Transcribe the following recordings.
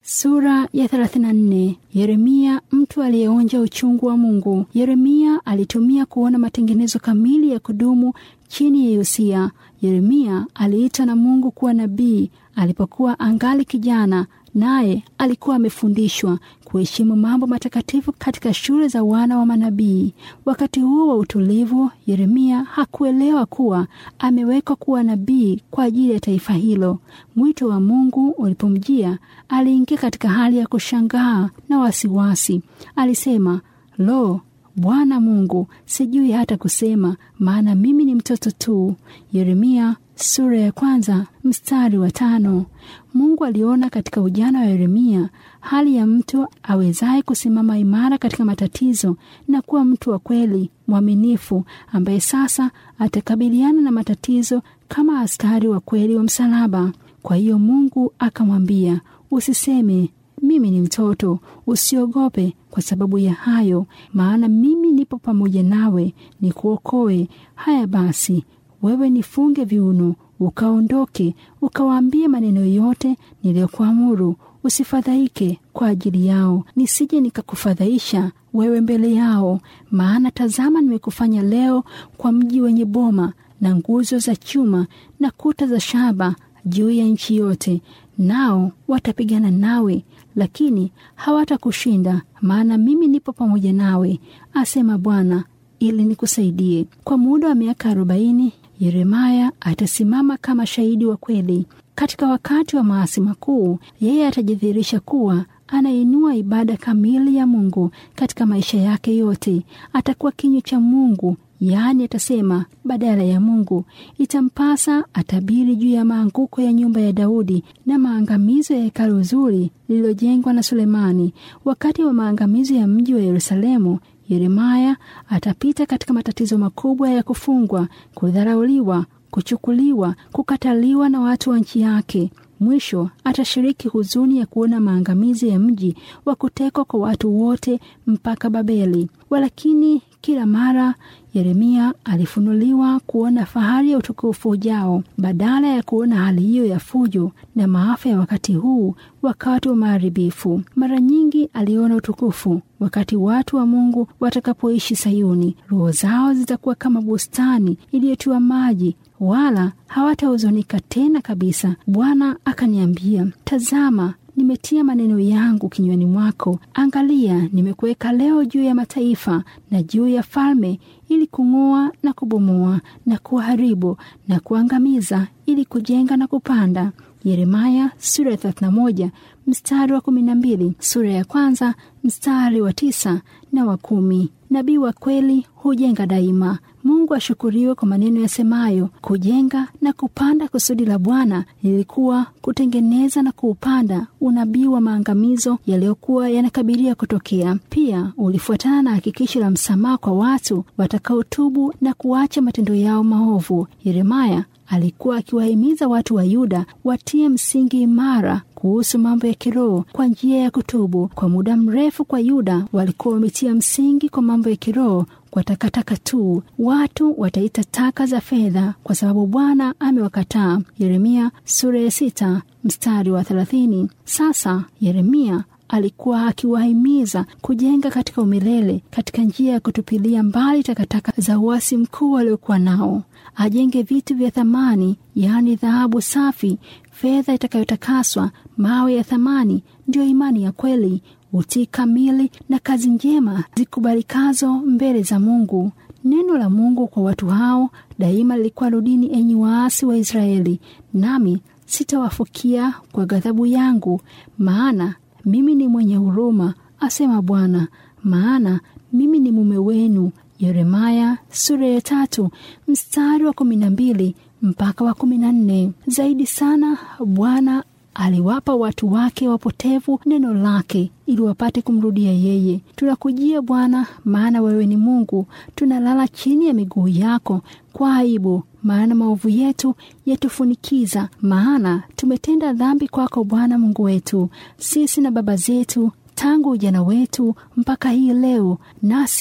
Sura ya 34. Yeremia, mtu aliyeonja uchungu wa Mungu. Yeremia alitumia kuona matengenezo kamili ya kudumu chini ya Yosia. Yeremia aliitwa na Mungu kuwa nabii alipokuwa angali kijana, naye alikuwa amefundishwa kuheshimu mambo matakatifu katika shule za wana wa manabii. Wakati huo wa utulivu, Yeremia hakuelewa kuwa amewekwa kuwa nabii kwa ajili ya taifa hilo. Mwito wa Mungu ulipomjia, aliingia katika hali ya kushangaa na wasiwasi. Alisema, lo Bwana Mungu, sijui hata kusema, maana mimi ni mtoto tu. Yeremia sura ya kwanza mstari wa tano. Mungu aliona katika ujana wa Yeremia hali ya mtu awezaye kusimama imara katika matatizo na kuwa mtu wa kweli mwaminifu, ambaye sasa atakabiliana na matatizo kama askari wa kweli wa msalaba. Kwa hiyo Mungu akamwambia, usiseme mimi ni mtoto, usiogope kwa sababu ya hayo, maana mimi nipo pamoja nawe, nikuokoe. Haya basi, wewe nifunge viuno, ukaondoke, ukawaambie maneno yote niliyokuamuru. Usifadhaike kwa ajili yao, nisije nikakufadhaisha wewe mbele yao. Maana tazama, nimekufanya leo kwa mji wenye boma na nguzo za chuma na kuta za shaba juu ya nchi yote, nao watapigana nawe lakini hawatakushinda, maana mimi nipo pamoja nawe, asema Bwana, ili nikusaidie. Kwa muda wa miaka arobaini Yeremaya atasimama kama shahidi wa kweli. Katika wakati wa maasi makuu, yeye atajidhihirisha kuwa anainua ibada kamili ya Mungu katika maisha yake yote. Atakuwa kinywa cha Mungu, yaani atasema badala ya Mungu. Itampasa atabiri juu ya maanguko ya nyumba ya Daudi na maangamizo ya hekalu zuri lililojengwa na Sulemani. Wakati wa maangamizo ya mji wa Yerusalemu, Yeremaya atapita katika matatizo makubwa ya kufungwa, kudharauliwa, kuchukuliwa, kukataliwa na watu wa nchi yake. Mwisho atashiriki huzuni ya kuona maangamizi ya mji wa kutekwa kwa watu wote mpaka Babeli. Walakini kila mara Yeremia alifunuliwa kuona fahari ya utukufu ujao, badala ya kuona hali hiyo ya fujo na maafa ya wakati huu, wakati wa maharibifu. Mara nyingi aliona utukufu wakati watu wa Mungu watakapoishi Sayuni. Roho zao zitakuwa kama bustani iliyotiwa maji, wala hawatahuzunika tena kabisa. Bwana akaniambia, tazama nimetia maneno yangu kinywani mwako. Angalia, nimekuweka leo juu ya mataifa na juu ya falme, ili kung'oa na kubomoa na kuharibu na kuangamiza, ili kujenga na kupanda. Yeremaya sura ya 31 mstari wa 12, sura ya kwanza mstari wa tisa na wa kumi. Nabii wa kweli hujenga daima. Mungu ashukuriwe kwa maneno yasemayo kujenga na kupanda. Kusudi la Bwana lilikuwa kutengeneza na kuupanda unabii wa maangamizo yaliyokuwa yanakabilia kutokea. Pia ulifuatana na hakikisho la msamaha kwa watu watakaotubu na kuacha matendo yao maovu. Yeremaya alikuwa akiwahimiza watu wa Yuda watie msingi imara kuhusu mambo ya kiroho kwa njia ya kutubu. Kwa muda mrefu kwa Yuda walikuwa wametia msingi kwa mambo ya kiroho kwa takataka tu. Watu wataita taka za fedha kwa sababu Bwana amewakataa. Yeremia sura ya sita mstari wa thelathini. Sasa Yeremia alikuwa akiwahimiza kujenga katika umilele katika njia ya kutupilia mbali takataka za uasi mkuu waliokuwa nao. Ajenge vitu vya thamani, yaani dhahabu safi, fedha itakayotakaswa, mawe ya thamani, ndiyo imani ya kweli, utii kamili na kazi njema zikubalikazo mbele za Mungu. Neno la Mungu kwa watu hao daima lilikuwa, rudini enyi waasi wa Israeli, nami sitawafukia kwa ghadhabu yangu, maana mimi ni mwenye huruma, asema Bwana, maana mimi ni mume wenu. Yeremaya sura ya tatu mstari wa kumi na mbili mpaka wa kumi na nne. Zaidi sana Bwana aliwapa watu wake wapotevu neno lake ili wapate kumrudia yeye. Tunakujia Bwana, maana wewe ni Mungu. Tunalala chini ya miguu yako kwa aibu, maana maovu yetu yatufunikiza. Maana tumetenda dhambi kwako, Bwana Mungu wetu, sisi na baba zetu tangu ujana wetu mpaka hii leo, nasi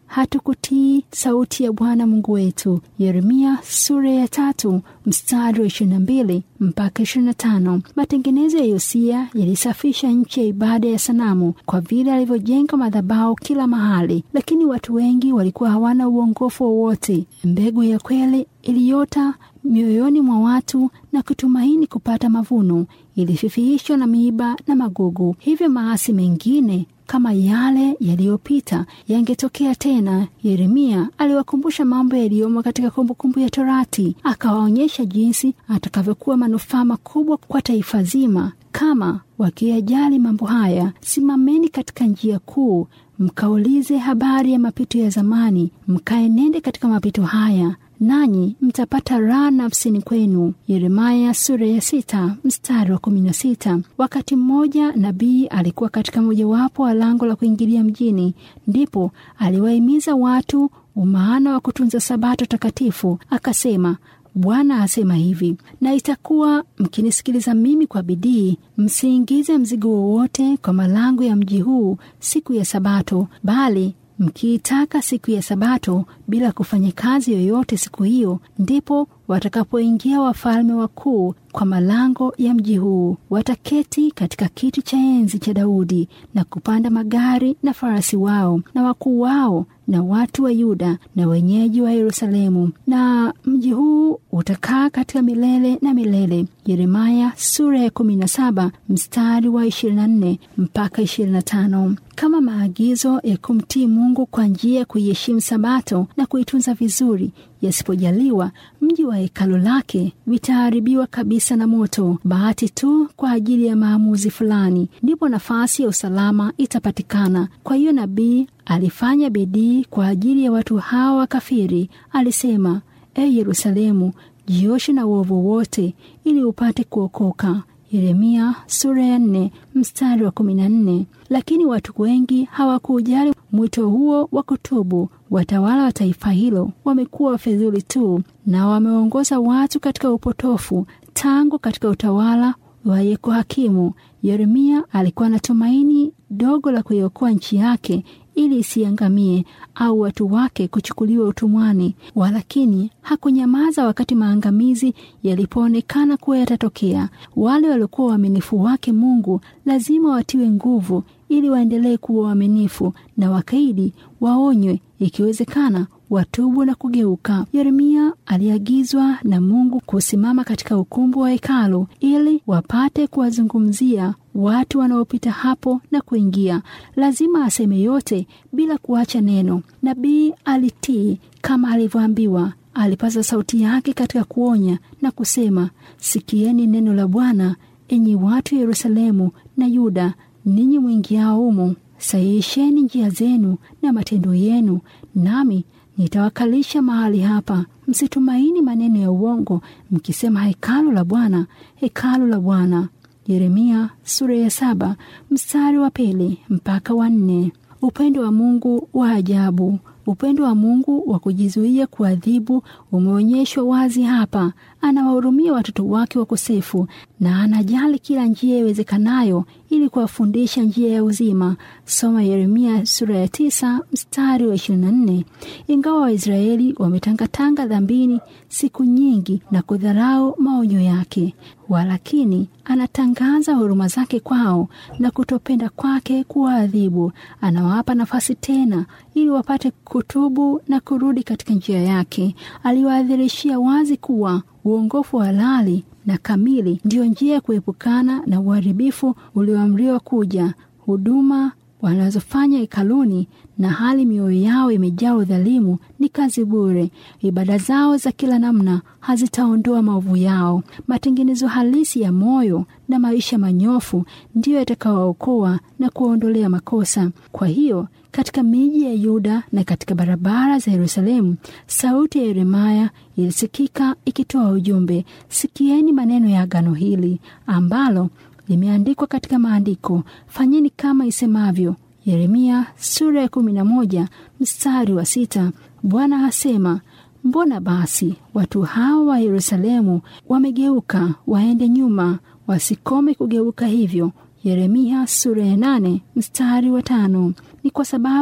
hatukutii sauti ya Bwana Mungu wetu. Yeremia sura ya tatu mstari wa ishirini na mbili mpaka ishirini na tano. Matengenezo ya Yosia yalisafisha nchi ya ibada ya sanamu kwa vile alivyojenga madhabahu kila mahali, lakini watu wengi walikuwa hawana uongofu wowote. Mbegu ya kweli iliyota mioyoni mwa watu na kutumaini kupata mavuno ilififihishwa na miiba na magugu. Hivyo maasi mengine kama yale yaliyopita yangetokea tena. Yeremia aliwakumbusha mambo yaliyomo katika kumbukumbu ya Torati, akawaonyesha jinsi atakavyokuwa manufaa makubwa kwa taifa zima kama wakiyajali mambo haya. Simameni katika njia kuu, mkaulize habari ya mapito ya zamani, mkaenende katika mapito haya nanyi mtapata raha nafsini kwenu. Yeremaya sura ya sita mstari wa kumi na sita. Wakati mmoja nabii alikuwa katika mojawapo wa lango la kuingilia mjini, ndipo aliwahimiza watu umaana wa kutunza sabato takatifu. Akasema, Bwana asema hivi, na itakuwa mkinisikiliza mimi kwa bidii, msiingize mzigo wowote kwa malango ya mji huu siku ya Sabato, bali mkiitaka siku ya Sabato bila kufanya kazi yoyote siku hiyo, ndipo watakapoingia wafalme wakuu kwa malango ya mji huu. Wataketi katika kiti cha enzi cha Daudi na kupanda magari na farasi wao na wakuu wao na watu wa Yuda na wenyeji wa Yerusalemu, na mji huu utakaa katika milele na milele. Yeremaya sura ya 17 mstari wa 24 mpaka 25. Kama maagizo ya kumtii Mungu kwa njia ya kuiheshimu Sabato na kuitunza vizuri yasipojaliwa, mji wa hekalo lake vitaharibiwa kabisa na moto. Bahati tu kwa ajili ya maamuzi fulani, ndipo nafasi ya usalama itapatikana. Kwa hiyo nabii alifanya bidii kwa ajili ya watu hawa wakafiri. Alisema, E Yerusalemu, jioshe na uovu wote ili upate kuokoka. Yeremia sura ya nne mstari wa kumi na nne. Lakini watu wengi hawakujali mwito huo wa kutubu. Watawala wa taifa hilo wamekuwa wafedhuli tu na wameongoza watu katika upotofu tangu katika utawala wa Yehoyakimu. Yeremia alikuwa na tumaini dogo la kuiokoa nchi yake ili isiangamie au watu wake kuchukuliwa utumwani, walakini hakunyamaza wakati maangamizi yalipoonekana kuwa yatatokea. Wale waliokuwa waaminifu wake Mungu lazima watiwe nguvu ili waendelee kuwa waaminifu, na wakaidi waonywe, ikiwezekana watubu na kugeuka. Yeremia aliagizwa na Mungu kusimama katika ukumbi wa hekalu ili wapate kuwazungumzia watu wanaopita hapo na kuingia. Lazima aseme yote bila kuacha neno. Nabii alitii kama alivyoambiwa. Alipaza sauti yake katika kuonya na kusema, sikieni neno la Bwana, enyi watu wa Yerusalemu na Yuda, ninyi mwingiao humo, sahihisheni njia zenu na matendo yenu, nami nitawakalisha mahali hapa. Msitumaini maneno ya uongo, mkisema hekalu la Bwana, hekalu la Bwana. Yeremia sura ya saba mstari wa pili mpaka wa nne. Upendo wa Mungu wa ajabu. Upendo wa Mungu wa kujizuia kuadhibu umeonyeshwa wazi hapa. Anawahurumia watoto wake wakosefu na anajali kila njia iwezekanayo ili kuwafundisha njia ya uzima. Soma Yeremia sura ya tisa mstari wa ishirini na nne. Ingawa Waisraeli wametangatanga dhambini siku nyingi na kudharau maonyo yake, walakini anatangaza huruma zake kwao na kutopenda kwake kuwaadhibu. Anawapa nafasi tena ili wapate kutubu na kurudi katika njia yake. Aliwaadhirishia wazi kuwa uongofu halali na kamili ndiyo njia ya kuepukana na uharibifu ulioamriwa kuja. Huduma wanazofanya hekaluni na hali mioyo yao imejaa udhalimu ni kazi bure. Ibada zao za kila namna hazitaondoa maovu yao. Matengenezo halisi ya moyo na maisha manyofu ndiyo yatakawaokoa na kuwaondolea makosa. Kwa hiyo katika miji ya Yuda na katika barabara za Yerusalemu, sauti ya Yeremaya ilisikika ikitoa ujumbe: sikieni maneno ya agano hili ambalo limeandikwa katika maandiko, fanyeni kama isemavyo. Yeremia sura ya kumi na moja mstari wa sita. Bwana asema, mbona basi watu hawa wa Yerusalemu wamegeuka waende nyuma, wasikome kugeuka hivyo? Yeremia sura ya nane mstari wa tano. Ni kwa sababu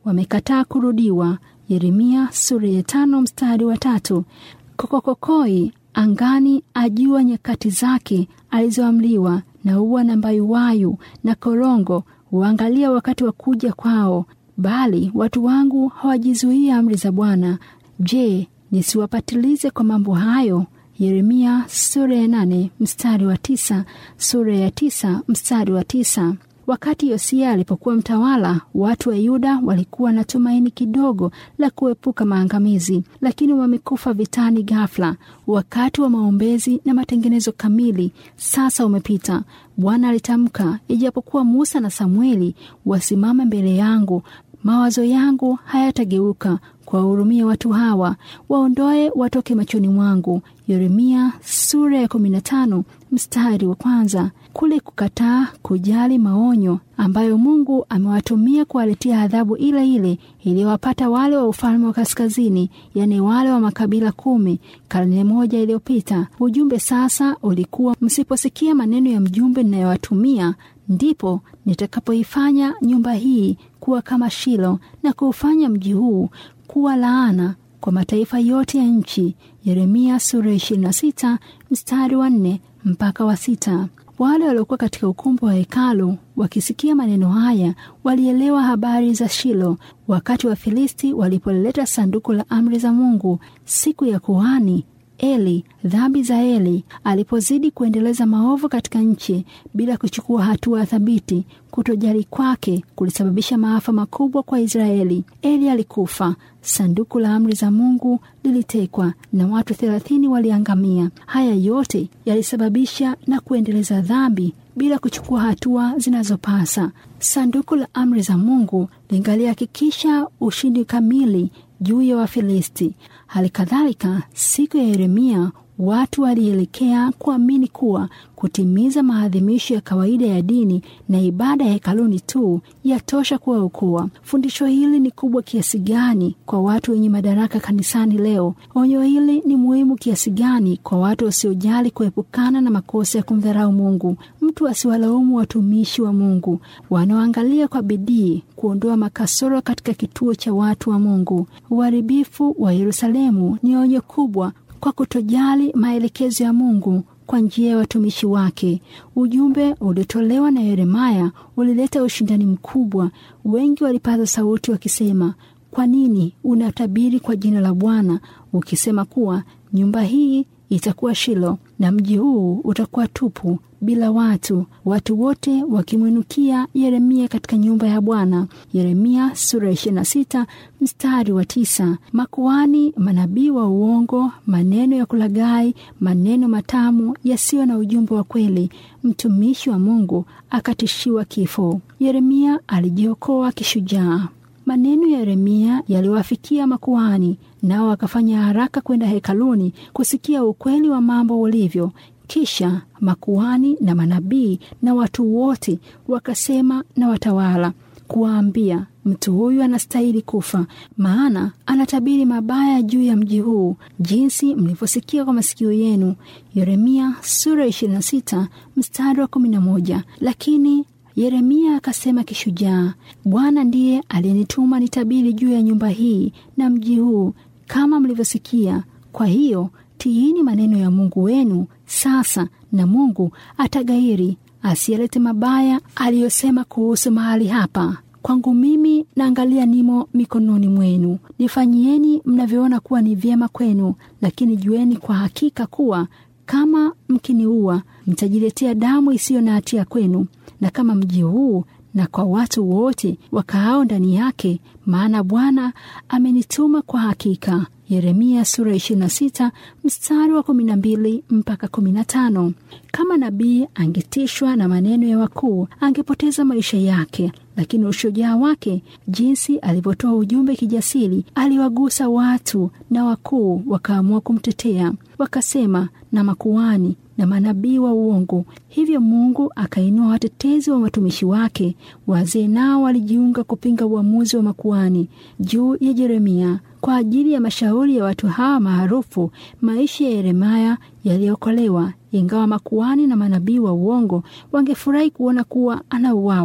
wamekataa kurudiwa. Yeremia sura ya tano mstari wa tatu. Kokokokoi angani ajua nyakati zake alizoamliwa, na ua na mbayuwayu na korongo huangalia wakati wa kuja kwao, bali watu wangu hawajizuia amri za Bwana. Je, nisiwapatilize kwa mambo hayo? Yeremia sura ya nane mstari wa tisa, sura ya tisa mstari wa tisa. Wakati Yosia alipokuwa mtawala, watu wa Yuda walikuwa na tumaini kidogo la kuepuka maangamizi, lakini wamekufa vitani ghafla. Wakati wa maombezi na matengenezo kamili sasa umepita. Bwana alitamka, ijapokuwa Musa na Samueli wasimame mbele yangu, mawazo yangu hayatageuka kuwahurumia watu hawa, waondoe watoke machoni mwangu. Yeremia sura ya 15 mstari wa kwanza. Kule kukataa kujali maonyo ambayo Mungu amewatumia kuwaletea adhabu ile ile iliyowapata wale wa ufalme wa kaskazini, yaani wale wa makabila kumi karne moja iliyopita. Ujumbe sasa ulikuwa, msiposikia maneno ya mjumbe ninayowatumia ndipo nitakapoifanya nyumba hii kuwa kama Shilo na kuufanya mji huu kuwa laana kwa mataifa yote ya nchi. Yeremia sura ya 26 mstari wa 4 mpaka wa sita. Wale waliokuwa katika ukumbi wa hekalu wakisikia maneno haya walielewa habari za Shilo. Wakati wa Filisti walipoleta sanduku la amri za Mungu siku ya kuhani Eli, dhambi za Eli alipozidi kuendeleza maovu katika nchi bila kuchukua hatua thabiti, kutojali kwake kulisababisha maafa makubwa kwa Israeli. Eli alikufa, sanduku la amri za Mungu lilitekwa na watu thelathini waliangamia. Haya yote yalisababisha na kuendeleza dhambi bila kuchukua hatua zinazopasa. Sanduku la amri za Mungu lingalihakikisha ushindi kamili juu ya Wafilisti. Hali kadhalika, siku ya Yeremia watu walielekea kuamini kuwa kutimiza maadhimisho ya kawaida ya dini na ibada ya hekaluni tu yatosha kuwaokoa. Fundisho hili ni kubwa kiasi gani kwa watu wenye madaraka kanisani leo? Onyo hili ni muhimu kiasi gani kwa watu wasiojali kuepukana na makosa ya kumdharau Mungu? Mtu asiwalaumu watumishi wa Mungu wanaoangalia kwa bidii kuondoa makasoro katika kituo cha watu wa Mungu. Uharibifu wa Yerusalemu ni onyo kubwa kwa kutojali maelekezo ya Mungu kwa njia ya watumishi wake. Ujumbe uliotolewa na Yeremaya ulileta ushindani mkubwa. Wengi walipaza sauti wakisema, kwa nini unatabiri kwa jina la Bwana ukisema kuwa nyumba hii itakuwa Shilo na mji huu utakuwa tupu bila watu, watu wote wakimwinukia Yeremia katika nyumba ya Bwana. Yeremia sura ya 26 mstari wa tisa. Makuhani, manabii wa uongo, maneno ya kulaghai, maneno matamu yasiyo na ujumbe wa kweli. Mtumishi wa Mungu akatishiwa kifo. Yeremia alijiokoa kishujaa. Maneno ya Yeremia yaliwafikia makuhani, nao wakafanya haraka kwenda hekaluni kusikia ukweli wa mambo ulivyo. Kisha makuhani na manabii na watu wote wakasema na watawala kuwaambia, mtu huyu anastahili kufa, maana anatabiri mabaya juu ya mji huu, jinsi mlivyosikia kwa masikio yenu. Yeremia sura 26 mstari wa 11. Lakini Yeremia akasema kishujaa, Bwana ndiye aliyenituma nitabiri juu ya nyumba hii na mji huu kama mlivyosikia. Kwa hiyo tiini maneno ya Mungu wenu sasa, na Mungu atagairi asiyalete mabaya aliyosema kuhusu mahali hapa. Kwangu mimi naangalia nimo mikononi mwenu, nifanyieni mnavyoona kuwa ni vyema kwenu, lakini jueni kwa hakika kuwa kama mkiniua mtajiletea damu isiyo na hatia kwenu na kama mji huu na kwa watu wote wakaao ndani yake, maana Bwana amenituma kwa hakika. Yeremia sura 26 mstari wa 12 mpaka 15. Kama nabii angetishwa na maneno ya wakuu, angepoteza maisha yake, lakini ushujaa wake, jinsi alivyotoa ujumbe kijasiri, aliwagusa watu na wakuu wakaamua kumtetea, wakasema na makuhani na manabii wa uongo. Hivyo Mungu akainua watetezi wa watumishi wake. Wazee nao walijiunga kupinga uamuzi wa makuhani juu ya Yeremia. Kwa ajili ya mashauri ya watu hawa maarufu, maisha ya Yeremia yaliokolewa, ingawa makuhani na manabii wa uongo wangefurahi kuona kuwa anauawa.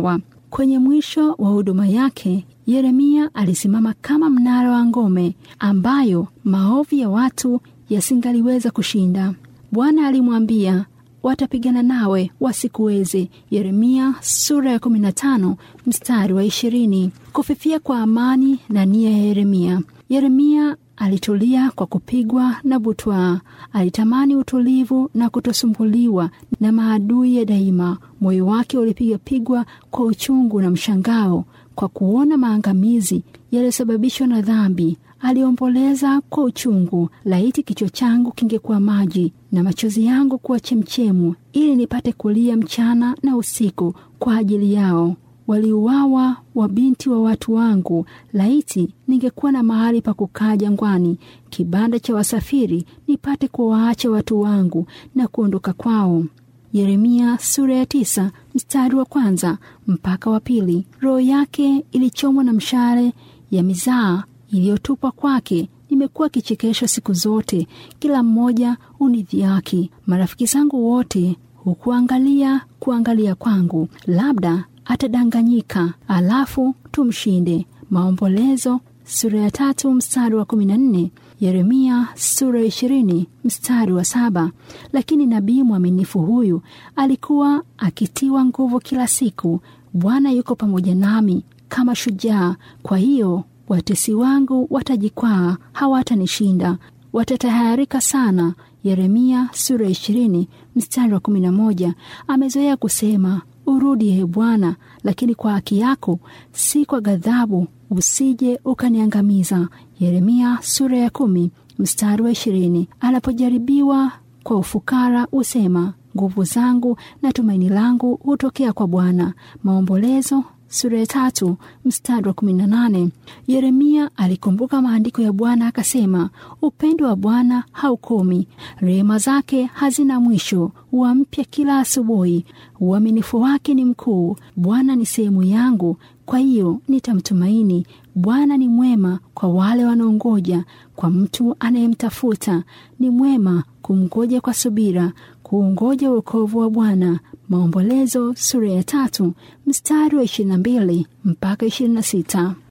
Kwenye mwisho wa huduma yake, Yeremia alisimama kama mnara wa ngome ambayo maovu ya watu yasingaliweza kushinda. Bwana alimwambia, watapigana nawe wasikuweze. Yeremia sura ya 15 mstari wa 20. Kufifia kwa amani na nia ya Yeremia. Yeremia alitulia kwa kupigwa na butwaa. Alitamani utulivu na kutosumbuliwa na maadui ya daima. Moyo wake ulipiga pigwa kwa uchungu na mshangao kwa kuona maangamizi yaliyosababishwa na dhambi. Aliomboleza kwa uchungu, laiti kichwa changu kingekuwa maji na machozi yangu kuwa chemchemu, ili nipate kulia mchana na usiku kwa ajili yao. Waliuawa wabinti wa watu wangu. Laiti ningekuwa na mahali pa kukaa jangwani, kibanda cha wasafiri, nipate kuwaacha watu wangu na kuondoka kwao. Yeremia sura ya tisa mstari wa kwanza mpaka wa pili. Roho yake ilichomwa na mshale ya mizaa iliyotupwa kwake. Nimekuwa kichekesho siku zote, kila mmoja unidhiaki. Marafiki zangu wote hukuangalia kuangalia kwangu, labda atadanganyika, alafu tumshinde. Maombolezo sura ya tatu mstari wa kumi na nne Yeremia sura ya ishirini mstari wa saba. Lakini nabii mwaminifu huyu alikuwa akitiwa nguvu kila siku. Bwana yuko pamoja nami kama shujaa, kwa hiyo watesi wangu watajikwaa, hawatanishinda, watatahayarika sana. Yeremia sura ya ishirini mstari wa kumi na moja. Amezoea kusema urudi, ee Bwana, lakini kwa haki yako, si kwa ghadhabu, usije ukaniangamiza. Yeremia sura ya kumi mstari wa ishirini. Anapojaribiwa kwa ufukara husema nguvu zangu na tumaini langu hutokea kwa Bwana. Maombolezo sura ya tatu mstari wa kumi na nane. Yeremia alikumbuka maandiko ya Bwana akasema, upendo wa Bwana haukomi, rehema zake hazina mwisho, huwa mpya kila asubuhi, uaminifu wake ni mkuu. Bwana ni sehemu yangu, kwa hiyo nitamtumaini. Bwana ni mwema kwa wale wanaongoja, kwa mtu anayemtafuta ni mwema kumngoja kwa subira, kuungoja wokovu wa Bwana. Maombolezo sura ya tatu mstari wa ishirini na mbili mpaka ishirini na sita.